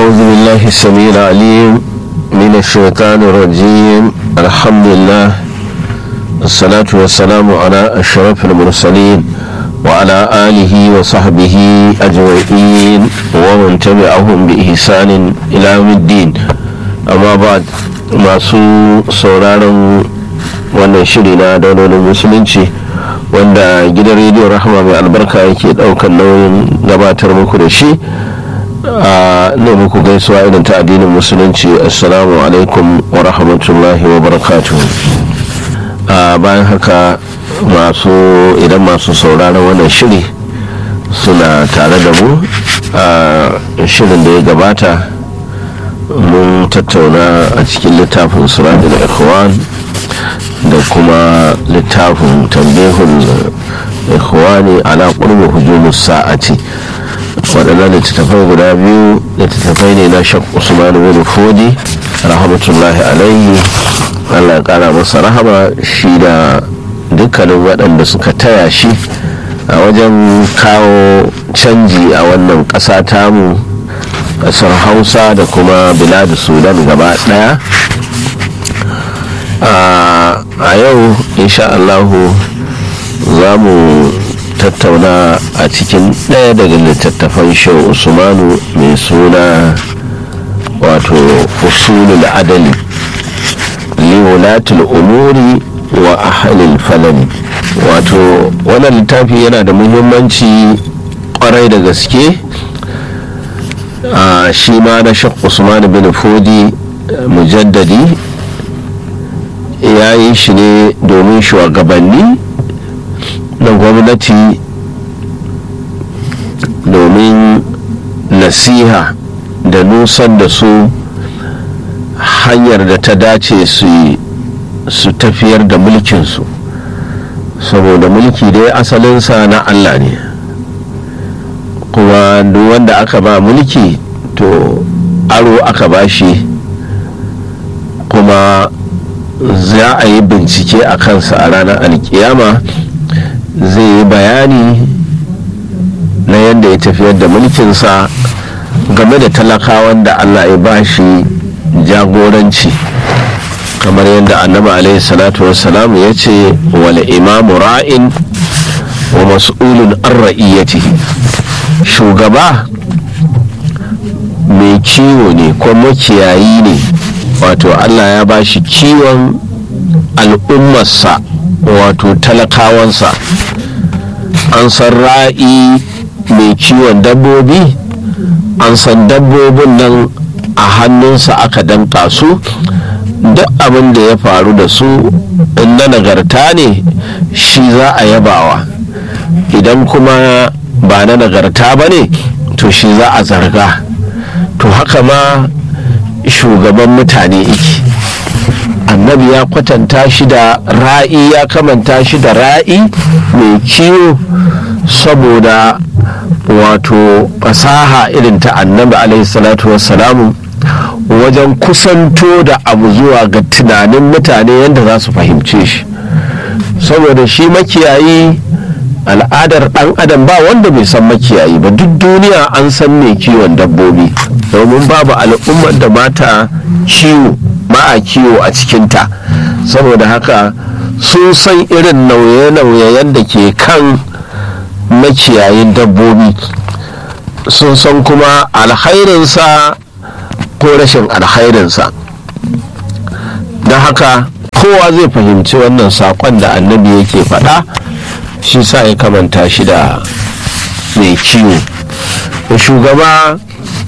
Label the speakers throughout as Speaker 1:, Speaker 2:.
Speaker 1: أعوذ بالله السميع العليم من الشيطان الرجيم الحمد لله الصلاة والسلام على أشرف المرسلين وعلى آله وصحبه أجمعين ومن تبعهم بإحسان إلى يوم الدين أما بعد masu sauraron wannan shiri na daular musulunci wanda gidan rediyon rahama mai albarka yake daukan nauyin gabatar muku da shi a ne muku gaisuwa irin ta addinin musulunci assalamu alaikum wa rahmatullahi wa barakatuh bayan haka masu idan masu sauraron wannan shiri suna tare da mu a shirin da ya gabata mun tattauna a cikin littafin suratul ikhwan da kuma littafin tambihun ikhwani ala qurbi hujumus sa'ati waɗannan littattafai guda biyu littattafai ne na shak usman bin fodi rahmatullahi alaihi allah ya kara masa rahama shi da dukkanin waɗanda suka taya shi a wajen kawo canji a wannan ƙasa tamu ƙasar hausa da kuma biladu sudan gaba ɗaya a yau insha allahu za mu tattauna a cikin ɗaya daga littattafan shehu usmanu mai suna wato usulul adali liwulatul umuri wa ahalil falani wato wannan littafi yana da muhimmanci kwarai da gaske a shi ma na shek usman bin fodi mujaddadi ya yi shi ne domin shugabanni na gwamnati domin nasiha da nusan da su hanyar da ta dace su tafiyar da mulkinsu saboda mulki dai asalinsa na allah ne kuma duk wanda aka ba mulki to aro aka ba shi kuma za a yi bincike a kansa a ranar alkiyama zai yi bayani na yadda ya tafiyar da mulkinsa game da talakawan da allah ya ba shi jagoranci kamar yadda annabi alaihi salatu wassalam ya ce wal imamu ra'in wa mas'ulun an ra'iyyatihi shugaba mai kiwo ne ko makiyayi ne wato allah ya ba shi kiwon al'ummarsa wato talakawansa an san ra'i mai kiwon dabbobi an san dabbobin nan a hannunsa aka danka su duk abin da ya faru da su in na nagarta ne shi za a yabawa idan kuma ba na nagarta ba ne to shi za a zarga to haka ma shugaban mutane iki annabi ya kwatanta shi da ra'i ya kamanta shi da ra'i mai kiwo saboda wato fasaha irin ta annabi alaihi salatu wassalamu wajen kusanto da abu zuwa ga tunanin mutane yadda za su fahimce shi saboda shi makiyayi al'adar dan adam ba wanda bai san makiyayi ba duk duniya an san mai kiwon dabbobi domin babu al'ummar da mata kiwo ba a kiwo a cikinta saboda haka sun san irin nauye-nauyen da ke kan makiyayin dabbobi sun san kuma alhairinsa ko rashin alhairinsa don haka kowa zai fahimci wannan saƙon da annabi yake faɗa shi sa ya kamanta shi da mai kiwo shugaba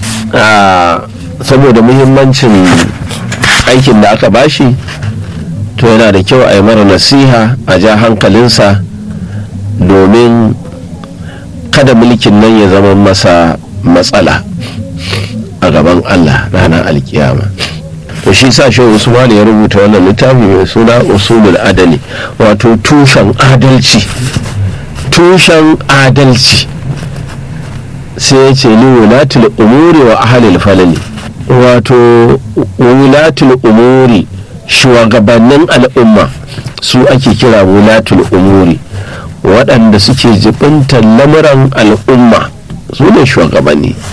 Speaker 1: saboda muhimmancin aikin da aka bashi to yana da kyau a yi mara nasiha a ja hankalinsa domin kada mulkin nan ya zama masa matsala a gaban allah ranar alkiyama to shi sa shi usman ya rubuta wannan littafi mai suna usulul adali wato tushen adalci tushen adalci sai ya ce li wulatul umuri wa ahalil falali wato wulatul umuri shugabannin al'umma su ake kira wulatul umuri waɗanda suke jibintar lamuran al'umma su ne shugabanni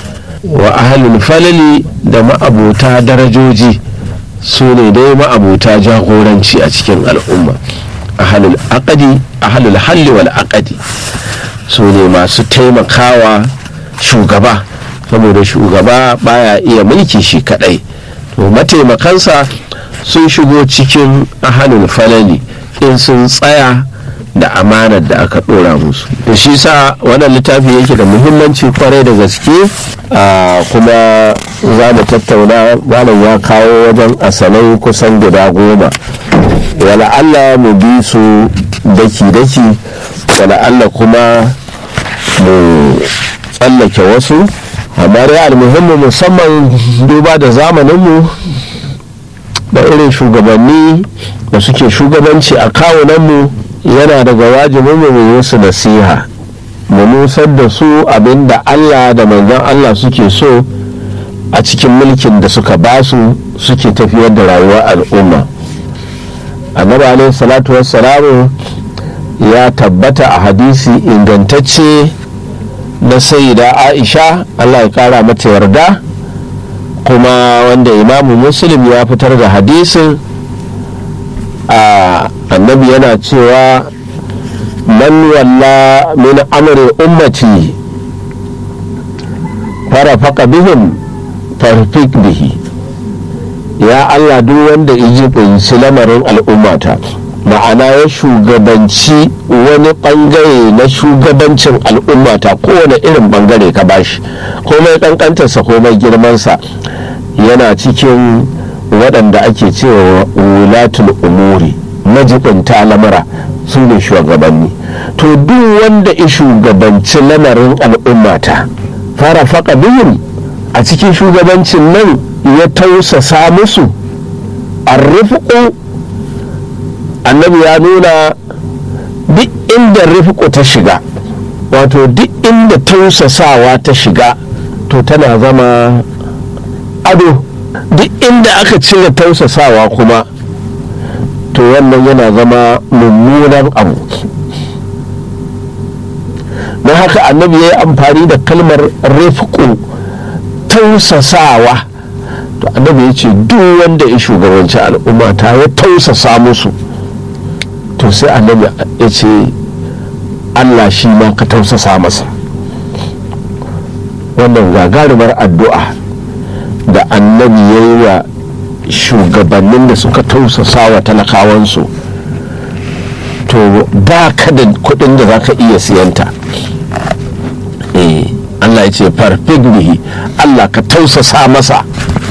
Speaker 1: wa ahalul falali da ma'abuta darajoji su ne dai ma'abuta jagoranci a cikin al'umma ahalul aqadi ahalul halli wal aqadi su ne masu taimakawa shugaba saboda shugaba baya iya mulki shi kadai to mataimakansa sun shigo cikin ahalul falali in sun tsaya da amanar da aka dora musu da shi sa wannan littafi yake da muhimmanci kwarai da gaske kuma za mu tattauna malam ya kawo wajen asalai kusan guda goma wala Allah mu bi su daki-daki wala Allah kuma mu tsallake wasu amma dai almuhimmu musamman duba da zamaninmu da irin shugabanni da suke shugabanci a kawunanmu yana daga wajibin mu yi su nasiha mu nusar da su abinda Allah da manzon Allah suke so a cikin mulkin da suka basu suke tafiyar da rayuwar al'umma annabi alaihi salatu wassalamu ya tabbata a hadisi ingantacce na sayyida aisha Allah ya kara mata yarda kuma wanda imamu muslim ya fitar da hadisin a annabi yana cewa man walla min amri ummati farafaka bihim farfik bihi ya Allah duk wanda iji kunshi lamarin al'ummata ma'ana ya shugabanci wani bangare na shugabancin al'ummata kowane irin bangare ka bashi komai kankantarsa komai girmansa yana cikin waɗanda ake cewa wulatul umuri majibinta lamura su ne shugabanni to duk wanda ya shugabanci lamarin al'ummata fara faka biyun a cikin shugabancin nan ya tausasa musu arrifiku annabi ya nuna duk inda rifiku ta shiga wato duk inda tausasawa ta shiga to tana zama ado duk inda aka cire tausasawa kuma to wannan yana zama mummunan abu don haka annabi ya yi amfani da kalmar rifku tausasawa to annabi ya ce duk wanda ya shugabanci al'umma ta ya tausasa musu to sai annabi ya ce allah shi ma ka tausasa masa wannan gagarumar addu'a da annabi ya yi wa shugabannin da suka tausasa wa talakawansu to ba ka da kudin da za ka iya siyanta Allah ya ce farfig bihi Allah ka tausasa masa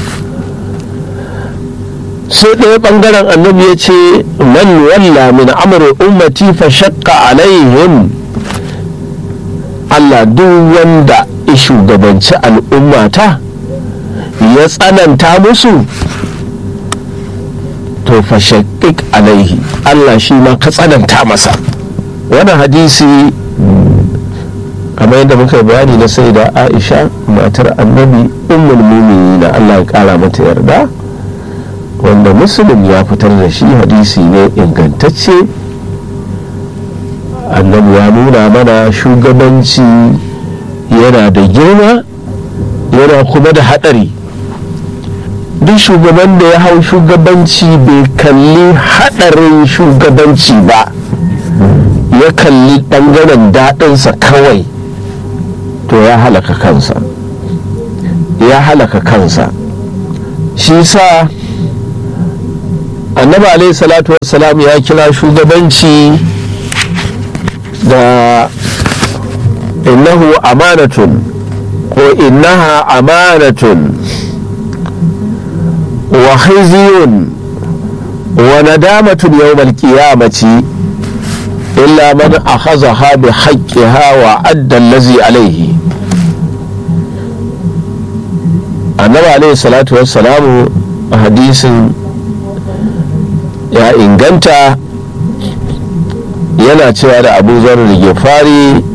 Speaker 1: sai ɗaya ɓangaren annabi ya ce man walla min amri ummati fa shakka alaihim Allah duk wanda ya shugabanci al'ummata ya tsananta musu to fa shakkik alaihi Allah shi ma ka tsananta masa wannan hadisi kamar yadda muka bayani na sai da aisha matar annabi ummul na Allah ya kara mata yarda wanda muslim ya fitar da shi hadisi ne ingantacce annabi ya nuna mana shugabanci yana da girma yana kuma da haɗari duk shugaban da ya hau shugabanci bai kalli haɗarin shugabanci ba ya kalli ɓangaren daɗinsa kawai to ya halaka kansa ya halaka kansa shi sa annabi alaihi salatu wassalam ya kira shugabanci da innahu amanatun ko innaha amanatun wa khizyun wa nadamatun yawmal qiyamati illa man akhadhaha bi haqqiha wa adda allazi alayhi annabi alaihi salatu wassalamu a hadisin ya inganta yana cewa da abu zarar da gefari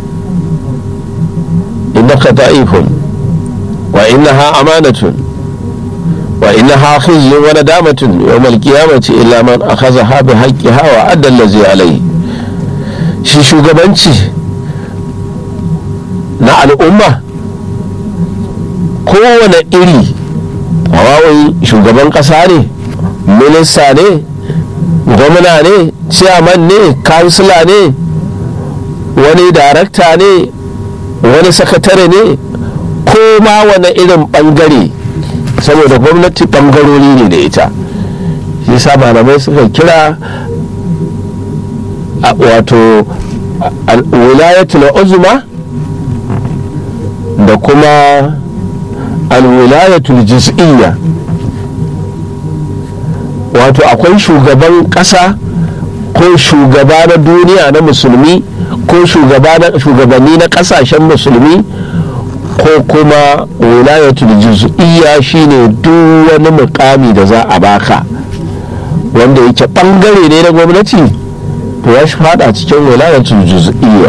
Speaker 1: innaka da'ifun wa innaha amanatun wa innaha khizyun wa nadamatun yawmal qiyamati illa man akhadhaha bi haqqiha wa adda allazi alayhi shi shugabanci na al'umma kowane iri hawawai shugaban ƙasa ne minista ne gwamna ne ciyaman ne kansila ne wani darakta ne wani sakatare ne ko ma wani irin bangare saboda gwamnati bangarori ne da ita shi sa malamai suka kira wato wilayatul uzma da kuma alwilayatul juz'iyya wato akwai shugaban ƙasa ko shugaba na duniya na musulmi ko shugabanni na ƙasashen musulmi ko kuma wilayatul juz'iyya shine duk wani mukami da za a baka wanda yake bangare ne na gwamnati to ya shi fada cikin wilayatul juz'iyya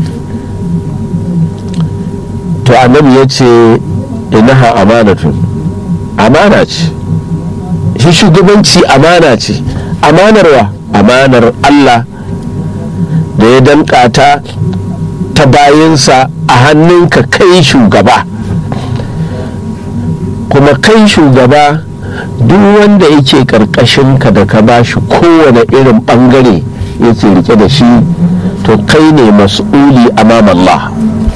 Speaker 1: to annabi ya ce inaha amanatun amana ce shi shugabanci amana ce amanarwa amanar Allah da ya danka ta ta bayansa a hannunka kai shugaba kuma kai shugaba duk wanda yake ka da ka ba shi kowane irin bangare yake rike da shi to kai ne mas'uli amam Allah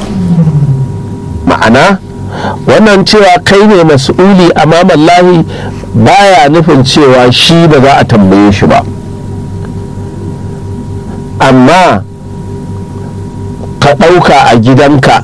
Speaker 1: ma'ana wannan cewa kai ne mas'uli amam Allah baya nufin cewa shi ba za a tambaye shi ba amma ka ɗauka a gidanka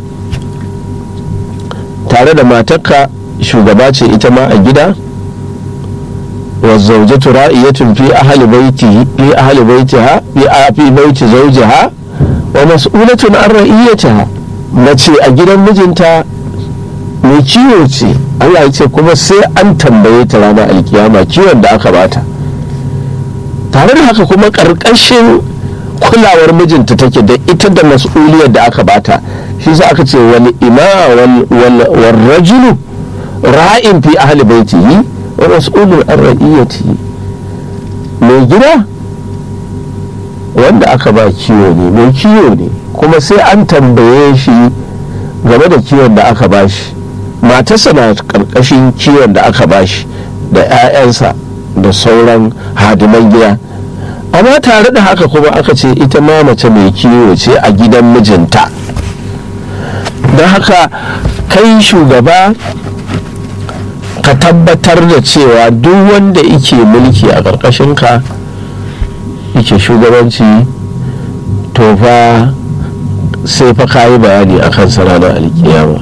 Speaker 1: tare da matarka shugaba ce ita ma a gida والزوجة رائية في أهل بيته في أهل بيتها في بيت زوجها ومسؤولة عن رئيتها mace a gidan mijinta mai kiwo ce Allah ya ce kuma sai an tambaye ta ranar alkiyama kiwon da aka bata tare da haka kuma ƙarƙashin kulawar mijinta take da ita da mas'uliyar da aka bata shi sa aka ce wal ima wal rajulu ra'in fi ahli baitihi wa mas'ulun an ra'iyati mai gida wanda aka ba kiwo ne mai kiwo ne kuma sai an tambaye shi game da kiwon da aka ba shi matarsa na karkashin kiwon da aka ba shi da 'ya'yansa da sauran hadiman gida amma tare da haka kuma aka ce ita ma mace mai kiwo ce a gidan mijinta don haka kai shugaba ka tabbatar da cewa duk wanda yake mulki a ƙarƙashinka yake shugabanci to fa sai fa ka yi bayani a kan ranar alkiyama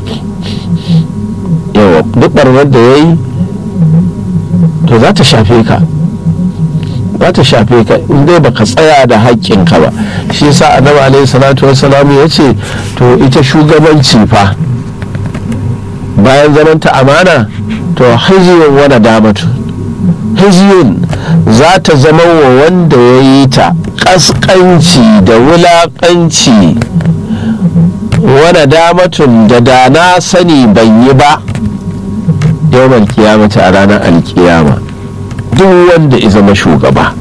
Speaker 1: yawa duk ɓarnar da ya yi to za ta shafe ka za ta shafe ka in dai baka tsaya da haƙƙinka ba shi yasa annabi alaihi salatu wassalam ya ce to ita shugabanci fa bayan zamanta amana to hiziyun wani damatu hiziyun za ta zama wa wanda ya yi ta ƙasƙanci da wulaƙanci wani damatun da da na sani ban yi ba yawon kiyamata a ranar alkiyama duk wanda ya zama shugaba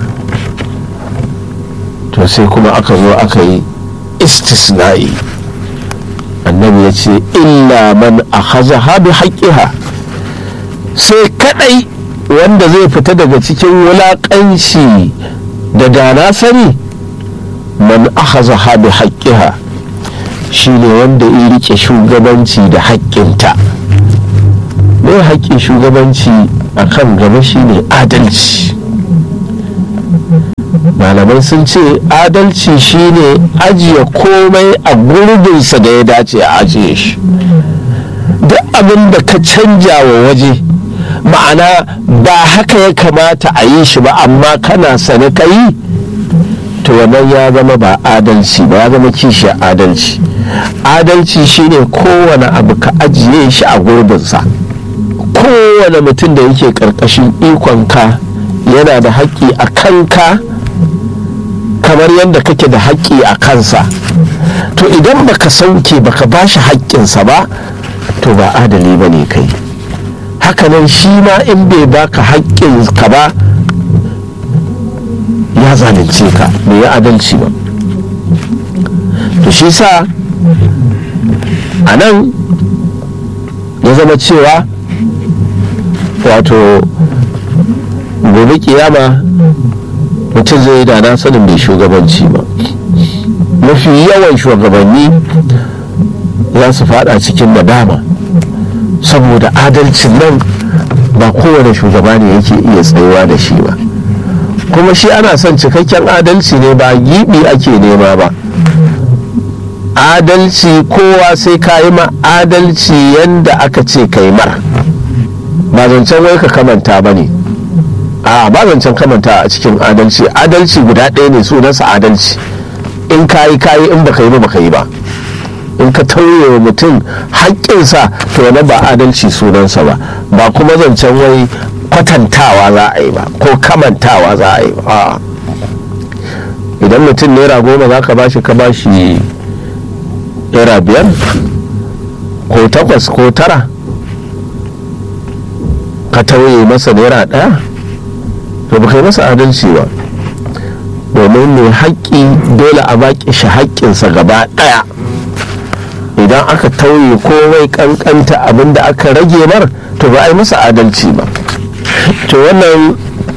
Speaker 1: to sai kuma aka zo aka yi istisna'i annabi ya ce illa man a haza bi haƙƙiha sai kadai wanda zai fita daga cikin wulaƙanci da dana sani man ahaza ha bi haƙƙiha shine wanda ya rike shugabanci da haƙƙinta mai haƙƙin shugabanci a kan gaba shine adalci malamai sun ce adalci shine ajiye komai a gurbinsa da ya dace a ajiye shi duk abin da ka canja wa waje ma'ana ba haka ya kamata a yi shi ba amma kana sane ka yi to wannan ya zama ba adalci ba ya zama kishi adalci adalci shine kowane abu ka ajiye shi a gurbinsa kowane mutum da yake karkashin ikonka yana da haƙƙi a kanka kamar yadda kake da haƙƙi a kansa to idan baka sauke baka ba shi haƙƙinsa ba to ba adali ba ne kai hakanan shi ma in bai baka haƙƙinka ba ya zalunce ka bai yi adalci ba to shi sa a nan ya zama cewa wato gobe kiyama mutum zai yi da na sanin bai shugabanci ba mafi yawan shugabanni za su fada cikin nadama saboda adalcin nan ba kowane shugaba ne yake iya tsayuwa da shi ba kuma shi ana son cikakken adalci ne ba gibi ake nema ba adalci kowa sai ka yi ma adalci yadda aka ce kai mar ba zancen wai ka kamanta ba ne a ba zancen kamanta a cikin adalci adalci guda ɗaya ne sunansa adalci in ka yi kayi in baka yi ba baka yi ba in ka tauye wa mutum haƙƙinsa to wani ba adalci sunansa ba ba kuma zancen wai kwatantawa za a yi ba ko kamantawa za a yi ba idan mutum naira goma za ka bashi ka bashi naira biyar ko takwas ko tara ka tauye masa naira ɗaya to ba kai masa adalci ba domin mai haƙƙi dole a baƙi shi haƙƙinsa gaba ɗaya idan aka tauye komai ƙanƙanta abin da aka rage mar to ba a yi masa adalci ba to wannan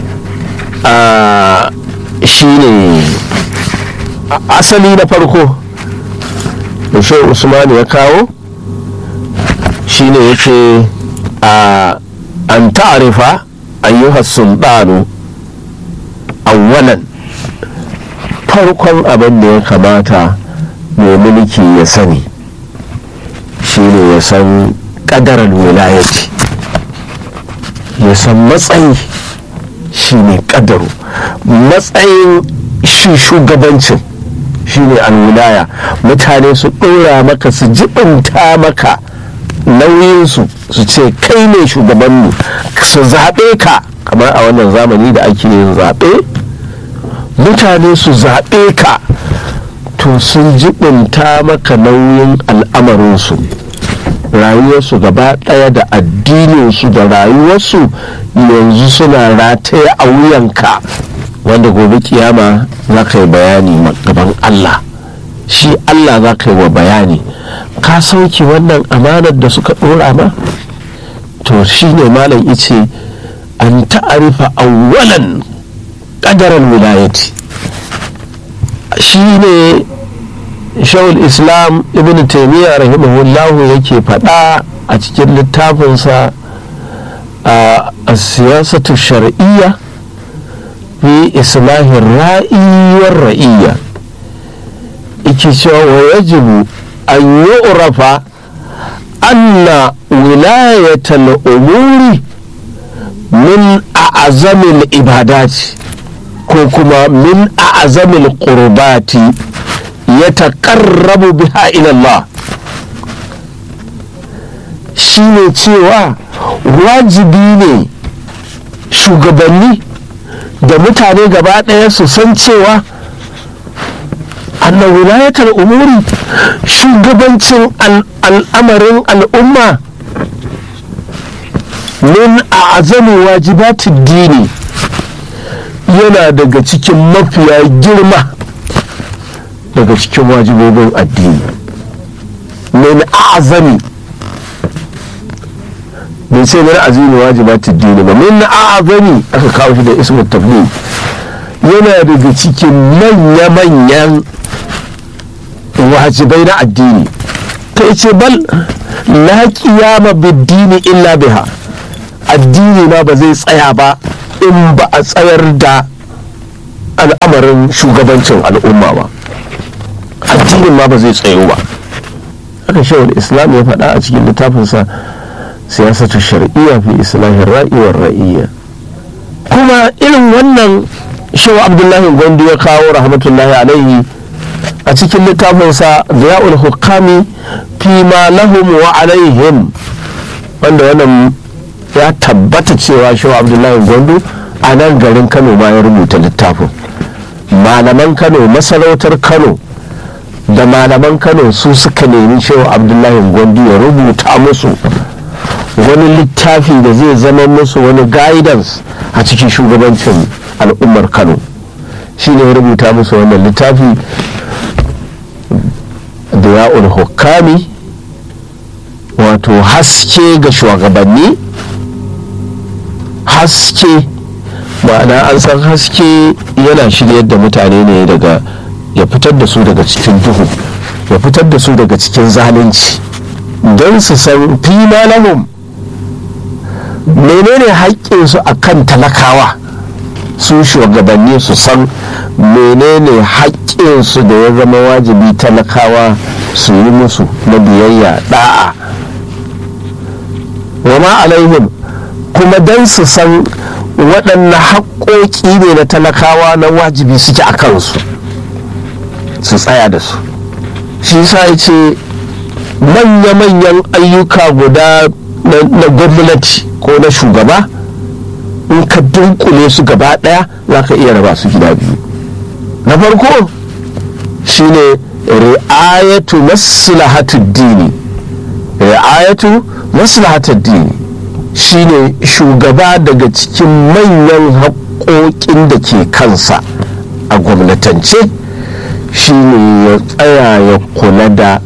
Speaker 1: shi ne asali na farko da shi usman ya kawo shi ne ya ce an ta'arifa ayyuhar sultanu awwalan farkon abin da ya kamata mai mulki ya sani shine ya san kadarar wilayati ya san matsayi shine kadaru matsayin shi shugabancin shine alwilaya mutane su ɗora maka su jibinta maka nauyinsu su ce kai ne shugabanmu su zaɓe ka kamar a wannan zamani da ake yin zaɓe mutane su zaɓe ka to sun jibinta maka nauyin al'amarinsu rayuwarsu gaba ɗaya da addininsu da rayuwarsu yanzu suna rataye a wuyanka wanda gobe kiyama za ka yi bayani gaban Allah shi Allah za ka yi wa bayani ka sauke wannan amanar da suka ɗora ma to shi ne malam ice an ta'arifa awwalan ƙadarar wilayati shi ne shawul islam ibn taimiyya rahimahullahu yake faɗa a cikin littafinsa a siyasatu shar'iyya fi islahin ra'iyyar ra'iyya yake cewa wa yajibu an yi urafa anna wilayatal umuri min a'azamil ibadati ko kuma min a'azamil qurbati ya taƙarrabu biha ilallah shi ne cewa wajibi ne shugabanni da mutane gaba ɗaya su san cewa annan wilayatar umuri shugabancin al'amarin al'umma min a azamin wajibatin dini yana daga cikin mafiya girma daga cikin wajibobin addini min azami bai sai min azimi wajibat addini ba min azami aka kawo shi da ismu tabli yana daga cikin manya-manyan wajibai na addini ta ce bal la qiyama bid-dini illa biha addini ma ba zai tsaya ba in ba a tsayar da al'amarin shugabancin al'umma ba addinin ma ba zai tsayo ba haka shawar islam ya faɗa a cikin littafinsa siyasatu shar'iyya fi islahin ra'iwar ra'iyya kuma irin wannan shawa abdullahi gwandu ya kawo rahmatullahi alaihi a cikin littafinsa ziya'ul hukami fi ma lahum wa alaihim wanda wannan ya tabbata cewa shawa abdullahi gwandu a nan garin kano ma ya rubuta littafin malaman kano masarautar kano da malaman kano su suka nemi cewa abdullahi gwandu ya rubuta musu wani littafi da zai zama musu wani guidance a cikin shugabancin al'ummar kano shi ne ya rubuta musu wannan littafi da ya'ul hukami wato haske ga shugabanni haske ma'ana an san haske yana shiryar da mutane ne daga ya fitar da su daga cikin duhu ya fitar da su daga cikin zalunci don su san fi lahum menene haƙƙinsu a kan talakawa su shugabanni su san menene haƙƙinsu da ya zama wajibi talakawa su yi musu na biyayya da'a wa ma alaihim kuma don su san waɗanne haƙƙoƙi ne na talakawa na wajibi suke a kansu su tsaya da su shi sa ya ce manya-manyan ayyuka guda na gwamnati ko na shugaba in ka dunkule su gaba ɗaya za ka iya raba su gida biyu na farko shine ri'ayatu maslahatu dini ri'ayatu maslahatu dini shine shugaba daga cikin manyan haƙoƙin da ke kansa a gwamnatance shine ya tsaya ya kula da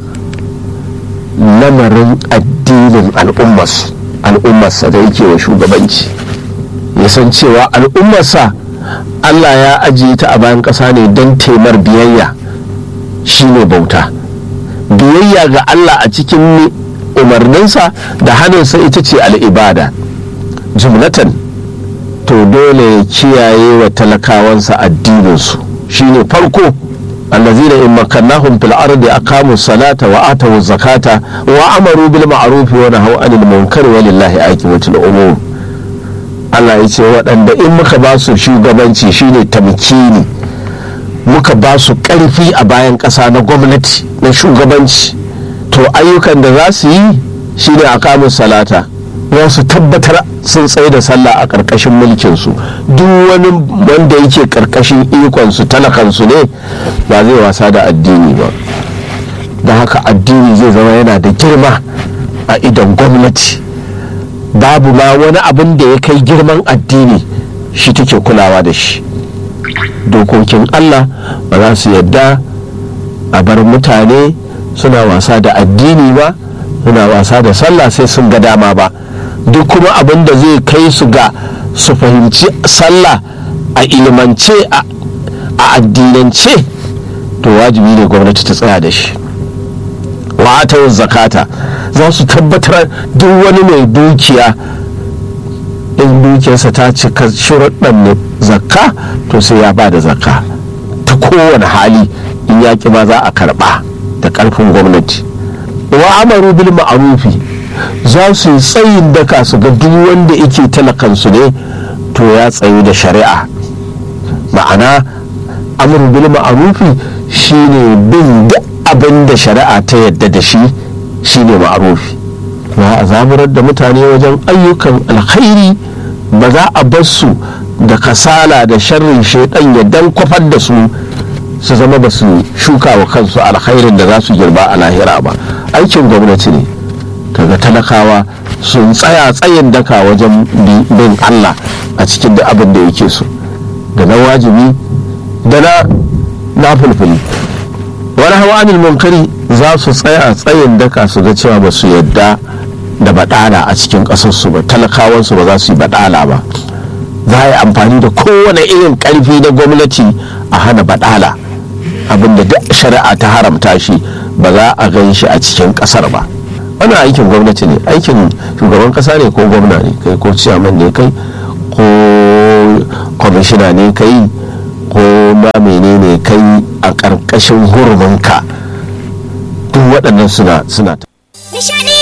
Speaker 1: lamarin addinin al'ummarsa da yake wa shugabanci ya san cewa al'ummarsa allah ya ajiye ta a bayan ƙasa ne don taimar biyayya shine bauta biyayya ga allah a cikin umarninsa da hannunsa ita ce al'ibada jumlatan to dole ya kiyaye wa talakawansa addininsu shine farko الذين إن مكناهم في الأرض أقاموا الصلاة وآتوا الزكاة وأمروا بالمعروف ونهوا عن المنكر ولله عاقبة الأمور Allah ya ce waɗanda in muka ba su shugabanci shine tamkini muka ba su ƙarfi a bayan ƙasa na gwamnati na shugabanci to ayyukan da za su yi shine a kamun salata za su tabbatar sun tsaye da sallah a ƙarƙashin mulkinsu duk wani wanda yake ƙarƙashin ikonsu talakansu ne ba zai wasa da addini ba da haka addini zai zama yana da girma a idan gwamnati babu ma wani abin da ya kai girman addini shi take kulawa da shi dokokin allah ba za su yadda a bar mutane suna wasa da addini ba suna wasa da sallah sai sun ga dama ba duk kuma abin da zai kai su ga su fahimci sallah a ilimance a addinance to wajibi ne gwamnati ta tsaya da shi wa'atar zakata za su tabbatar duk wani mai dukiya in dukiyarsa ta cika shuruɗan zakka to sai ya ba da zakka ta kowane hali in yaƙi ma za a karɓa da ƙarfin gwamnati wa amaru bil ma'arufi za su yi tsayin daka su ga duk wanda yake talakansu ne to ya tsayu da shari'a ma'ana amru bil ma'arufi shine bin duk abin da shari'a ta yadda da shi shine ma'arufi ba a zaburar da mutane wajen ayyukan alkhairi ba za a bar su da kasala da sharrin shaidan ya dan kwafar da su su zama ba su shuka wa kansu alkhairin da za su girba a lahira ba aikin gwamnati ne kaga talakawa sun tsaya tsayin daka wajen bin allah a cikin da abin da yake so da na wajibi da na na fulfuli wani hawa anil munkari za su tsaya tsayin daka su ga cewa ba su yadda da badala a cikin ƙasarsu ba talakawansu ba za su yi badala ba za a yi amfani da kowane irin ƙarfi na gwamnati a hana badala abinda duk shari'a ta haramta shi ba za a gan shi a cikin ƙasar ba wannan aikin gwamnati ne aikin shugaban ƙasa ne ko gwamna ne kai ko ciyaman ne kai ko kwamishina ne kai ko ma menene kai a ƙarƙashin huruminka duk waɗannan suna suna